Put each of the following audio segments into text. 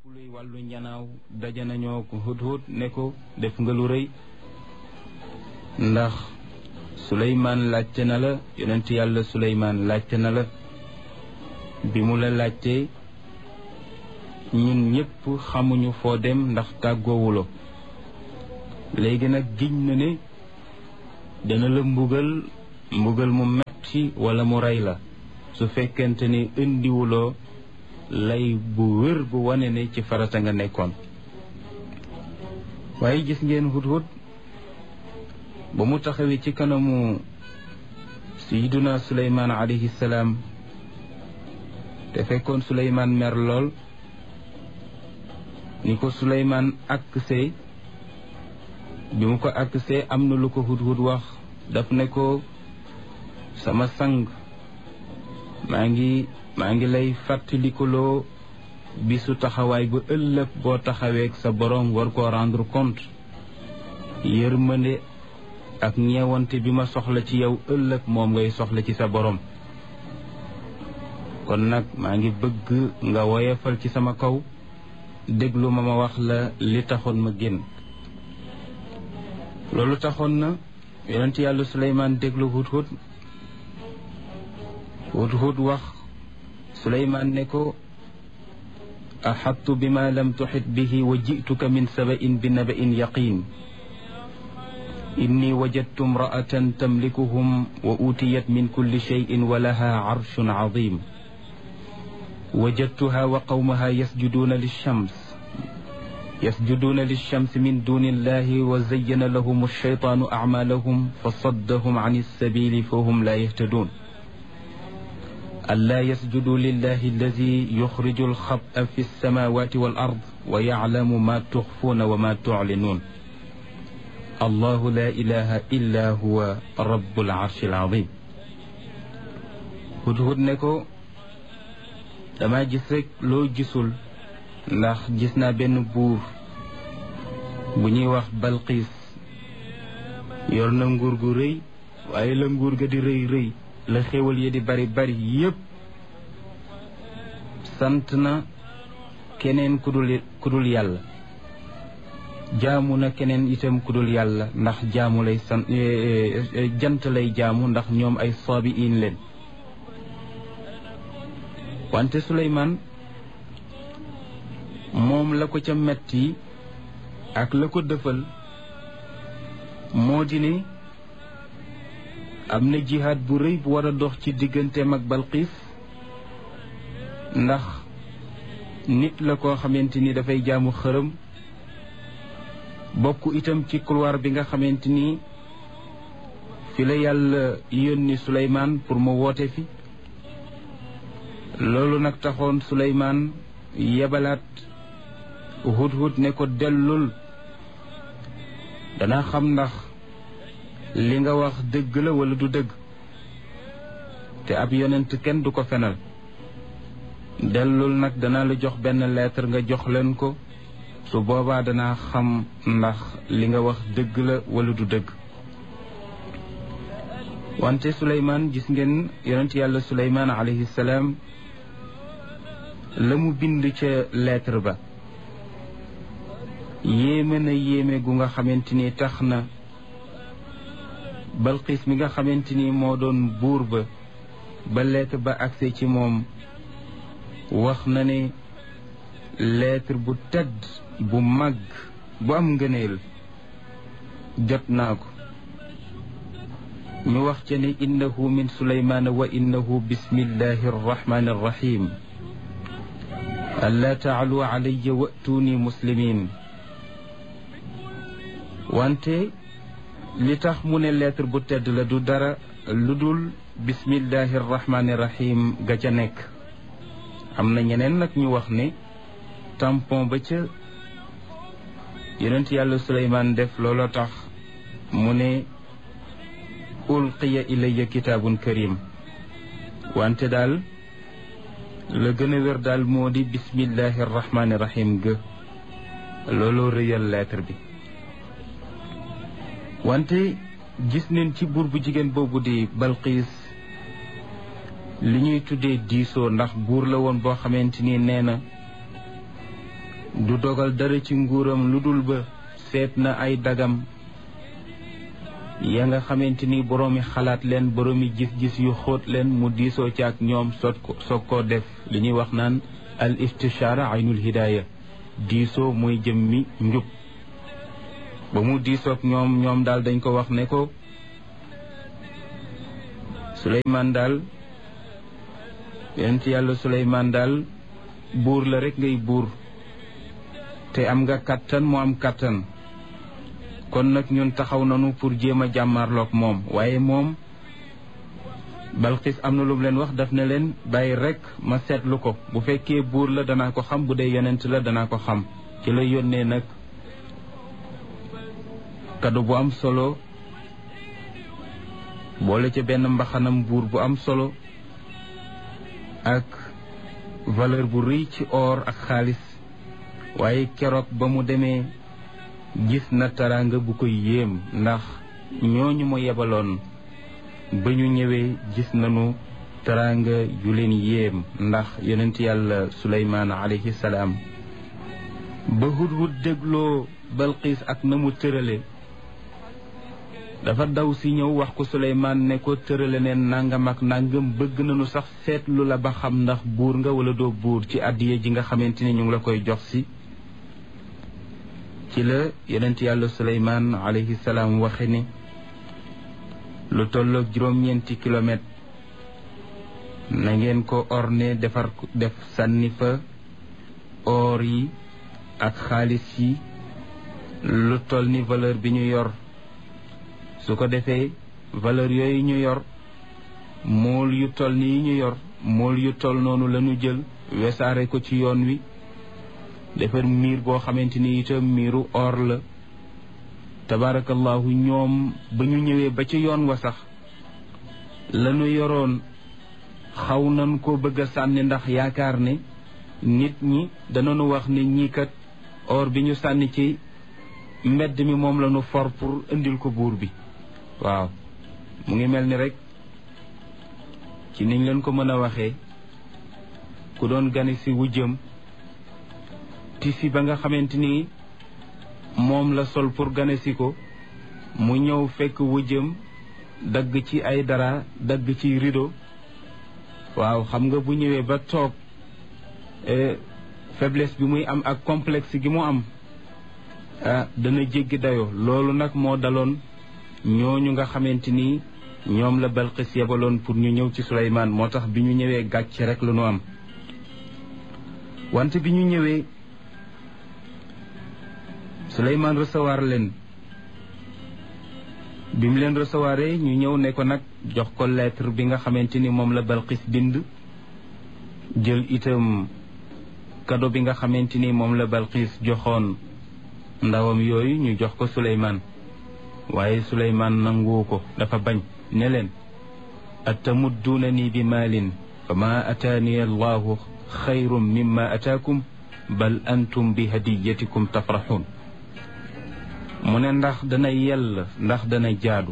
luy wàllu njanaaw daje nañoo ko hudhud ne ko def nga lu rëy ndax suleymaan laajte na la yonent yàlla suleymaan laajte na la bi mu la laajtee ñun ñëpp xamuñu foo dem ndax tàggoowulo léegi nag giñ na ne dana la mbugal mbugal mu metti wala mu rey la su fekkente ni indiwuloo lay bu wér bu wane ne ci farata nga nekkoon waaye gis ngeen hudhud ba mu taxawee ci kanamu sayiduna suleymaan alayhi salaam te fekkoon suleymaan mer lool ni ko suleymaan aksee bi mu ko aksee am na lu ko hudhud wax daf ne ko sama sang maa ngi maa ngi lay fàttalikuloo bisu taxawaay bu ëllëg boo taxaweek sa boroom war koo rendre compte yërmande ak ñeewante bi ma soxla ci yow ëllëg moom ngay soxla ci sa boroom kon nag maa ngi bëgg nga woyefal ci sama kaw déglu ma ma wax la li taxoon ma génn loolu taxoon na yonent yàlla Suleymaan déglu hudhud hudhud wax suleymaan ne ko axattu bima lam tuxit bihi wa jituka min sabain bi nabain yaqin inni wajadtu imraatan tamlikuhum wa utiyat min kulli cheyin wa laha carshun cadim wajadtuha wa qawmaha yasjuduuna lilshams yasjuduuna lilshams min duni illahi wa zayyana lahum alcheytaanu acmaalahum fa saddahum can alsabili fa hum laa yahtaduun ألا يسجدوا لله الذي يخرج الخبأ في السماوات والأرض ويعلم ما تخفون وما تعلنون الله لا إله إلا هو رب العرش العظيم hudhud ne ko dama gis rek loo gisul ndax gis naa benn buur bu ñuy wax Balqiis yor na nguur gu rëy waaye la nguur ga di rëy rëy la xéwal yi di bari bari yépp sant na keneen ku dul ku dul yàlla jaamu na keneen itam ku dul yàlla ndax jaamu lay sant jant lay jaamu ndax ñoom ay soobi in leen wante Suleymaan moom la ko ca metti ak la ko dëfal moo di ne am na jihaad bu rëy bu war a dox ci digganteem ak Balqiis ndax nit la koo xamante ni dafay jaamu xërëm bokk itam ci couloir bi nga xamante ni fi la yàlla yónni Suleymaan pour mu woote fi loolu nag taxoon Suleymaan yebalaat hudhud ne ko dellul dana xam ndax li nga wax dëgg la wala du dëgg te ab yonent kenn du ko fenal dellul nag dana la jox benn lettre nga jox leen ko su boobaa danaa xam ndax li nga wax dëgg la wala du dëgg wante Suleymaan gis ngeen yonent yàlla Suleymaan alayhi salaam la mu bind ca lettre ba yéeme na yéeme gu nga xamante ni tax na Balqiis mi nga xamante ni moo doon buur ba ba lettre ba agse ci moom wax na ne lettre bu tedd bu màgg bu am ngëneel jot naa ko ñu wax ca ne innahu min suleymaana wa innahu bismillahi arrahmani arrahim allaa taalu alayya wa'tuuni muslimin wante li tax mu ne lettre bu tedd la du dara lu dul bismillahi arrahmani rahim ga ca nekk am na ñeneen nag ñu wax ne tampon ba ca yonent yàlla suleymaan def looloo tax mu ne ulqiya ilayya kitaabun karim wante daal la gën a wér daal moo di bismillahi arrahmani rahim ga looloo rëyal lettre bi wante gis neen ci buur bu jigéen boobu di Balqiis li ñuy tuddee diisoo ndax buur la woon boo xamante ni nee na du dogal dara ci nguuram lu dul ba seet na ay dagam ya nga xamante ni boroomi xalaat leen boroomi gis-gis yu xóot leen mu diisoo ci ak ñoom soog ko soog koo def li ñuy wax naan al istishaara aynul hidaaya diisoo mooy jëmmi njub ba mu diisoog ñoom ñoom daal dañ ko wax ne ko Suleymaan daal yonent yàlla Suleymaan daal buur la rek ngay buur te am nga kàttan mu am kàttan kon nag ñun taxaw nañu pour jéem a jàmmarloog moom waaye moom Balqis am na lu mu leen wax daf ne leen bàyyi rek ma seetlu ko bu fekkee buur la danaa ko xam bu dee yonent la danaa ko xam ci la yónnee nag kado bu am solo boole ca benn mbaxanam buur bu am solo ak valeur bu rëy ci or ak xaalis waaye keroog ba mu demee gis na taraanga bu koy yéem ndax ñooñu ma yebaloon ba ñu ñëwee gis nañu taraanga yu leen yéem ndax yonent yàlla suleymaan alayhi salaam ba hudhud dégloo balqiis ak na mu tërale dafa daw si ñëw wax ko suleymaan ne ko tërale neen nangam ak nangam bëgg nañu sax seetlu la ba xam ndax buur nga wala doo buur ci àddiya ji nga xamante ni ñu ngi la koy jox si ci la yonent yàlla suleymaan alayhi salaam waxe ni lu tolloog juróom-ñeenti kilomètre na ngeen ko orne defar def sànni fa or yi ak xaalis yi lu toll ni valeur bi ñu yor su ko defee valeur yooyu ñu yor mool yu toll ni yi ñu yor mool yu toll noonu la ñu jël wesaare ko ci yoon wi defar miir boo xamante ni itam miiru or la tabarakallahu ñoom ba ñu ñëwee ba ci yoon wa sax lañu yoroon xaw nañ ko bëgg a sànni ndax yaakaar ne nit ñi danañu wax ne ñii kat or bi ñu sànni ci mbedd mi moom lañu for pour indil ko buur bi waaw mu ngi mel ni rek ci niñ leen ko mën a waxee ku doon gane si wujjëm tisi ba nga xamante ni moom la sol pour gane si ko mu ñëw fekk wujjëm dagg ci ay dara dagg ci rideau waaw xam nga bu ñëwee ba toog faiblesse bi muy am ak complexe gi mu am ah dana jéggi dayoo loolu nag moo daloon ñooñu nga xamante ni ñoom la Balqis yebaloon pour ñu ñëw ci Suleymaan moo tax bi ñu ñëwee gàcce rek la ñu am wante bi ñu ñëwee Suleymaan recevoir leen bi mu leen recevoir ñu ñëw ne ko nag jox ko lettre bi nga xamante ni moom la Balqis bind jël itam cadeau bi nga xamante ni moom la Balqis joxoon ndawam yooyu ñu jox ko Suleymaan waaye Suleymaan nanguwu ko dafa bañ ne leen atamudduunani bi maalin fa ma ataani allahu xayrum mimma ataakum bal antum bi hadiyatikum tafraxuun mu ne ndax dana yell ndax dana jaadu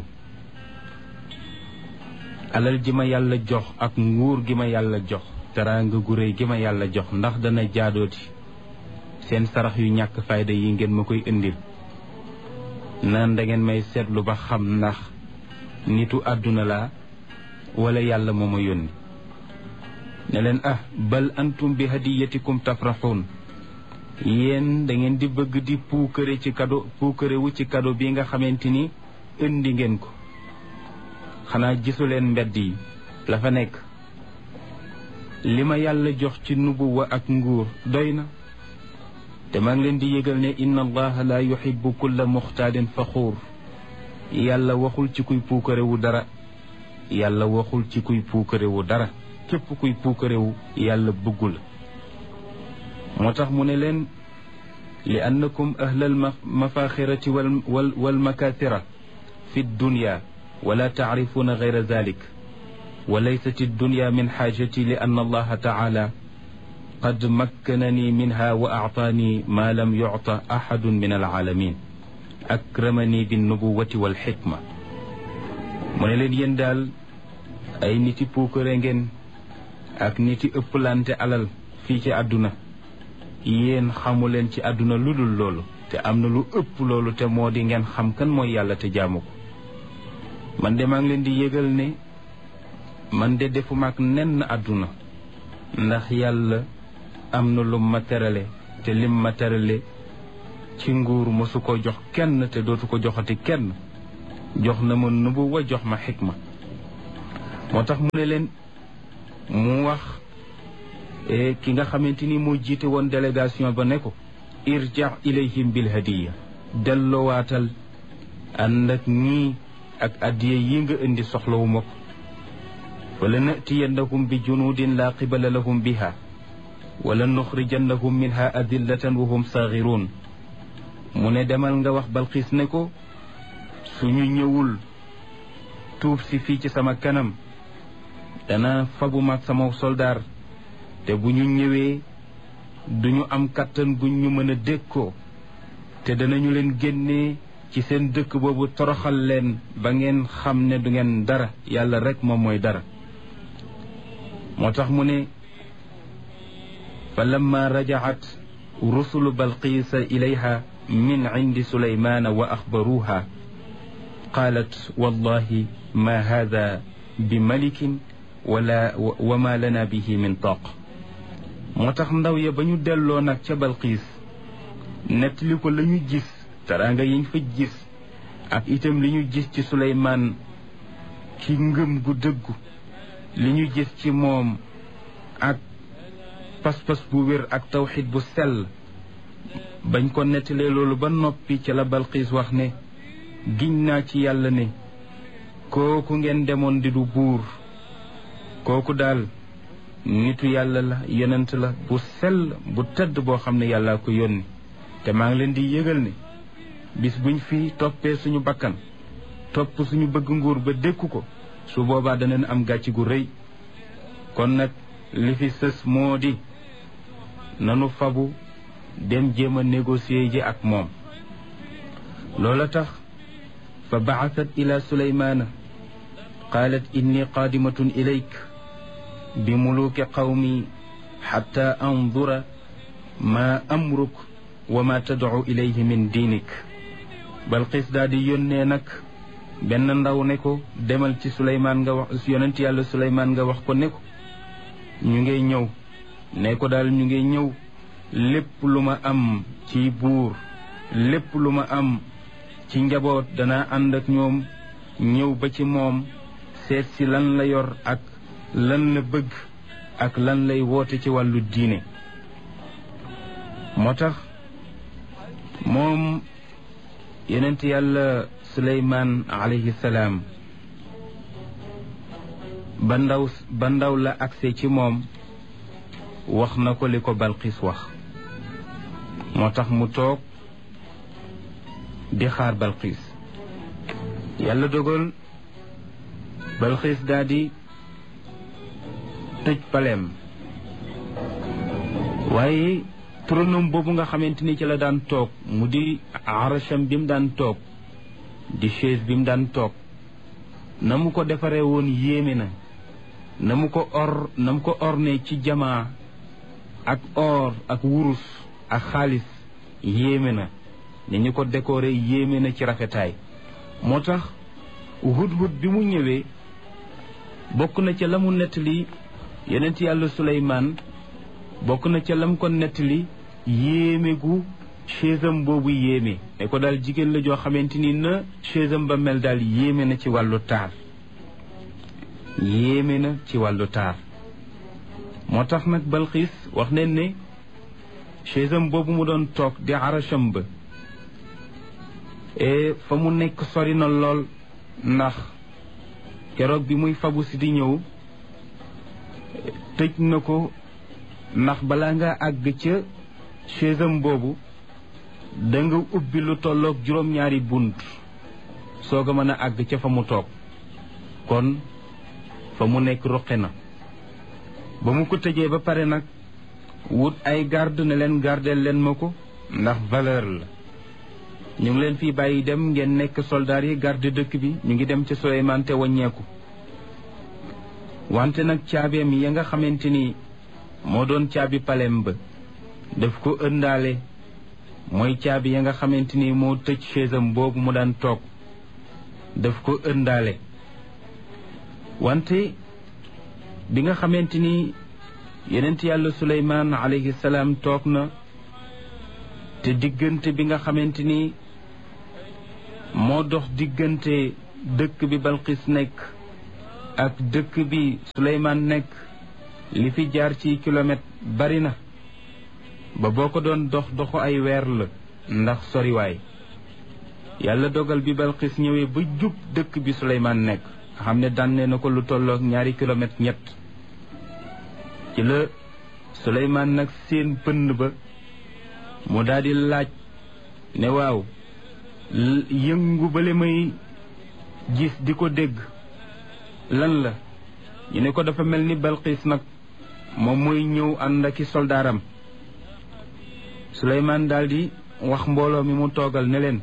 alal ji ma yàlla jox ak nguur gi ma yàlla jox teraanga gu réy gi ma yàlla jox ndax dana jaadooti seen sarax yu ñàkk fayda yi ngeen ma koy indil naan da ngeen may seetlu ba xam ndax nitu àdduna laa wala yàlla moo ma yónni ne leen ah bal antum bi hadiyatikum tafraxuun yéen da ngeen di bëgg di puukare ci kado puukare wu ci kado bi nga xamante ni indi ngeen ko xanaa gisu leen mbedd yi la fa nekk li ma yàlla jox ci nubuwa ak nguur doy na te maa ngi leen di yëgal ne inna allaha la yuhibbu kulla muxtaalin faxuur yàlla waxul ci kuy puukarewu dara yàlla waxul ci kuy puukarewu dara képp kuy puukarewu yàlla bëggu la moo tax mu ne leen li annakum ahlal mafaxirati wal wal wal makathira fi dunya wala taarifuuna gayra dalik wa laysat addunya min xaajati li anna allaha taala qad makkanani minha wa actaani ma lam yucta axadun min alcaalamin akramani binnubuwati walxikma mu ne leen yéen daal ay niti puukare ngeen ak niti ëpplante alal fii ci àdduna yéen xamu leen ci àdduna lu dul loolu te am na lu ëpp loolu te moo di ngeen xam kan mooy yàlla te jaamu ko man de maa ngi leen di yëgal ne man de defuma ak nenn àdduna ndax yàlla am na lu ma terale te lim ma terale ci nguur mosu ko jox kenn te dootu ko joxati kenn jox na ma nubuwa jox ma xikma moo tax mu ne leen mu wax ki nga xamante ni moo jiite woon délégation ba ne ko irja ilayhim bil hadiya dellowaatal ànd ak ñii ak addiye yi nga indi soxlawuma ko wala natiyannahum bi junudin laa qibala lahum biha wala nuxrijannahum minha adillatan wa hum saaxiruun mu ne demal nga wax balxiis ne ko suñu ñëwul tuub si fii ci sama kanam dana fabu maag sama soldaar te bu ñu ñëwee duñu am kàttan guñ ñu mën a dékkoo te danañu leen génnee ci seen dëkk boobu toroxal leen ba ngeen xam ne du ngeen dara yàlla rek moom mooy dara moo tax mu ne fa lamma rajaat rusulu balqiisa ilayha min cindi suleymaana wa axbaruuha qaalat wallahi ma hada bi malikin wala wa ma lana bihi min toq moo tax ndaw ya ba ñu delloo nag ca balqiis nettali ko la ñu gis teraanga yiñ fa gis ak itam li ñu gis ci suleymaan ci ngëm gu dëggu li ñu gis ci moom ak pas-pas bu wér ak tawxid bu sell bañ ko nettalee loolu ba noppi ci la balqiis wax ne giñ naa ci yàlla ne kooku ngeen demoon di du buur kooku daal nitu yàlla la yonent la bu sell bu tëdd boo xam ne yàllaa ko yónni te maa ngi leen di yëgal ne bis buñ fi toppee suñu bakkan topp suñu bëgg nguur ba dékku ko su boobaa danañ am gàcc gu rëy kon nag li fi sës moo di nanu fabu dem jéem a négocier ji ak moom loola tax fa baasat ila suleymaana qaalat inni qaadimatun ilayk bi muluuki qawmi xatta andura ma amruk wa ma tadcu ilayhi min diinik balqis daal di yónnee nag benn ndaw ne ko demal ci suleymaan nga wax yonent yàlla suleymaan nga wax ko ne ko ñu ngay ñëw ne ko daal ñu ngay ñëw lépp lu ma am ci buur lépp lu ma am ci njaboot danaa ànd ak ñoom ñëw ba ci moom seet si lan la yor ak lan la bëgg ak lan lay woote ci wàllu diine moo tax moom yonent yàlla suleymaan alayhi salaam ba ndaw ba ndaw la agse ci moom wax na ko li ko balxiis wax moo tax mu toog di xaar balxiis yàlla dogal balxiis daal di tëj paleem waaye turanam boobu nga xamante ni ci la daan toog mu di arasham bi mu daan toog di chaise bi mu daan toog na mu ko defaree woon yéeme na na mu ko or na mu ko orne ci jamaa ak or ak wurus ak xaalis yéeme na ni ñu ko décoré yéeme na ci rafetaay moo tax hudhud bi mu ñëwee bokk na ca la mu nettali yonent yàlla suleymaan bokk na ca lam ko nettali yéeme gu chaisam boobu yéeme ne ko daal jigéen la joo xamante ni na chaisam ba mel daal yéeme na ci wàllu taar yéeme na ci wàllu taar moo tax nag balxiis wax nañ ne chaisam boobu mu doon toog di aracham ba e fa mu nekk sori na lool ndax keroog bi muy fabu si di ñëw tëj na ko ndax balaa nga àgg ca chaisam boobu da nga ubbi lu tolloog juróom-ñaari bunt soog a mën a àgg ca fa mu toog kon fa mu nekk ruqe na ba mu ko tëjee ba pare nag wut ay garde ne leen gardeel leen ma ko ndax valeur la ñu ngi leen fii bàyyi dem ngeen nekk soldaar yi garde dëkk bi ñu ngi dem ca Suleymaan te wàññeeku wante nag caabeem ya nga xamante ni moo doon caabi palem ba daf ko ëndaale mooy caabi ya nga xamante ni moo tëj chaisam boobu mu daan toog daf ko ëndaale wante bi nga xamante ni yenent yàlla suleymaan alayhi salaam toog na te diggante bi nga xamante ni moo dox diggante dëkk bi balqis nekk ak dëkk bi suleymaan nekk li fi jaar ci kilomètre bari na ba boo ko doon dox doxu ay weer la ndax soriwaay yàlla dogal bi balqis ñëwee ba jub dëkk bi suleymaan nekk xam ne dànnee na ko lu tollook ñaari kilomètre ñett ci la suleymaan nag seen pënd ba mu daldi laaj ne waaw yëngu bale may gis di ko dégg lan la ñu ne ko dafa mel ni balqis nag moom mooy ñëw ànd aki soldaaram suleymaan daldi wax mbooloo mi mu toogal ne leen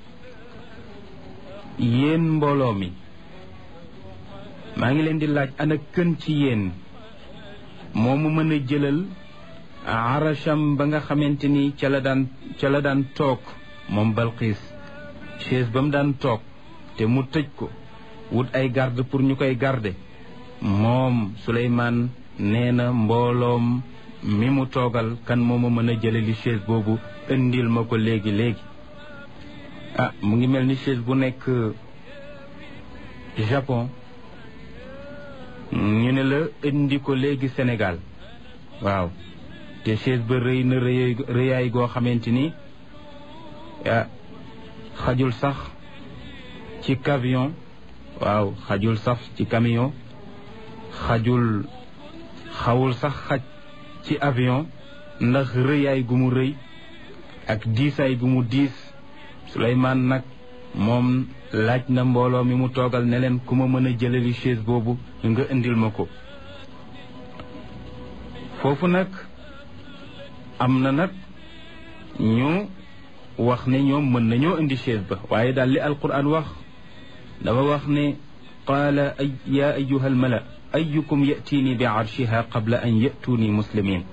yéen mbooloo mi maa ngi leen di laaj ana kën ci yéen moo mu mën a jëlal arasham ba nga xamante ni ca la daan ca la daan toog moom balqiis chaise ba mu daan toog te mu tëj ko wut ay garde pour ñu koy garde moom Suleymaan nee na mbooloom mi mu toogal kan moo ma mën a jëlali chaise boobu indil ma ko léegi léegi ah mu ngi mel ni chaise bu nekk Japon ñu ne la indi ko léegi Sénégal waaw te chaise ba rëy na rëy rëyaay goo xamante ni ah xajul sax ci camion waaw xajul sax ci camion xajul xawul sax xaj ci avion ndax rëyaay gu mu rëy ak diisaay gu mu diis Suleymaan nag moom laaj na mbooloo mi mu toogal ne leen ku ma mën a jëlali chaise boobu nga indil ma ko foofu nag am na nag ñu wax ne ñoom mën nañoo indi chaise ba waaye daal li alquran wax dafa wax ne qaala ay yaa ayuha almala ayukum yatiini bi arshiha qabla an yatuuni muslimin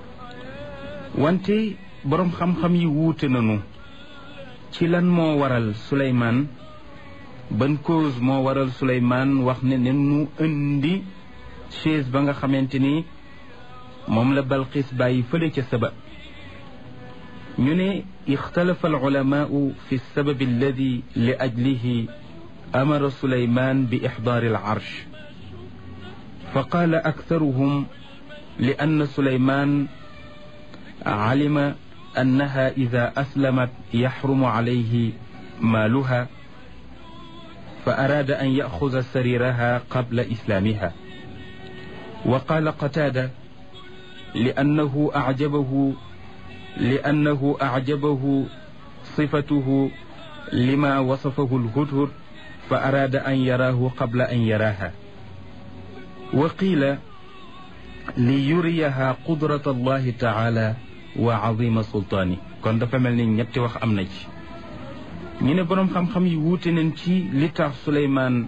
wante boroom xam-xam yi wuute nañu ci lan moo waral Suleymaan ban cause moo waral Suleymaan wax ne ne nu indi chaise ba nga xamante ni moom la Balqis bàyyi fële ca saba ñu ne ixtalafa alulamaau fi lsababi alladi li ajlihi amara Suleymaan bi ixdaari alarsh fa qaala aktaruhum li anna Suleymaan alima annaha ida aslamat yaxrumu alayhi maaluha fa araada an yaxuda sariraha qabla islaamiha wa qaala qataada li annahu acjabahu li annahu acjabahu sifatuhu lima wasafahu lhudhud fa araada an yaraahu qabla an yaraaha wa qiila li yuriyaha qudrat allahi taala wa azima sultaani kon dafa mel ni ñetti wax am na ci ñu ne boroom xam-xam yi wuute nañ ci li tax Suleymaan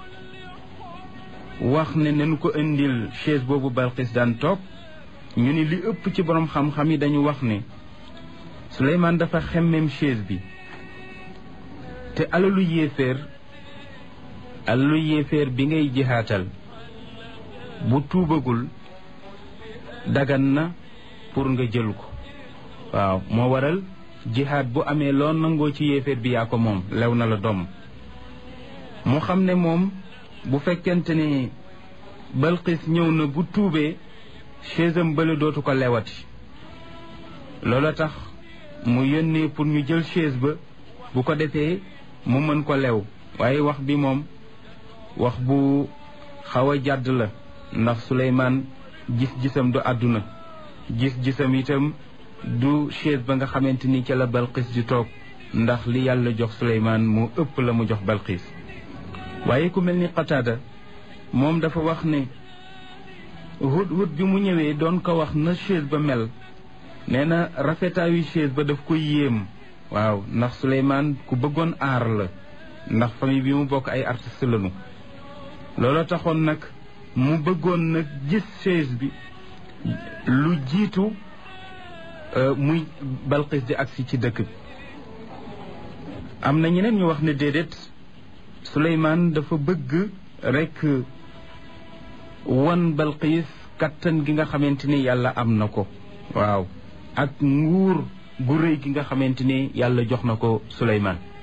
wax ne nañ ko indil chaise boobu Balqis daan toog ñu ne li ëpp ci boroom xam-xam yi dañu wax ne Suleymaan dafa xemmem chaise bi te alalu yéeféer alalu yéeféer bi ngay jihaatal bu tuubagul dagan na pour nga jël ko waaw moo waral jihaad bu amee loo nangoo ci yéeféer bi yaa ko moom lew na la doom mu xam ne moom bu fekkente ne Balqis ñëw na bu tuubee chaisam bële dootu ko lewati loola tax mu yónnee pour ñu jël chaise ba bu ko defee mu mën ko lew waaye wax bi moom wax bu xaw a jàdd la ndax Suleymaan gis-gisam du àdduna gis-gisam itam du chaise ba nga xamante ni ca la Balqis di toog ndax li yàlla jox Suleymaan moo ëpp la mu jox Balqis waaye ku mel ni Qataada moom dafa wax ne hut-hut bi mu ñëwee doon ko wax na chaise ba mel nee na rafetaayu chaise ba daf ko yéem waaw ndax Suleymaan ku bëggoon aar la ndax famille bi mu bokk ay artiste lañu loolu taxoon nag mu bëggoon nag gis chaise bi lu jiitu muy Balqis di agsi ci dëkk bi am na ñeneen ñu wax ne déedéet Suleymaan dafa bëgg rekk wan Balqis kattan gi nga xamante ni yàlla am na ko waaw ak nguur gu rëy gi nga xamante ni yàlla jox na ko Suleymaan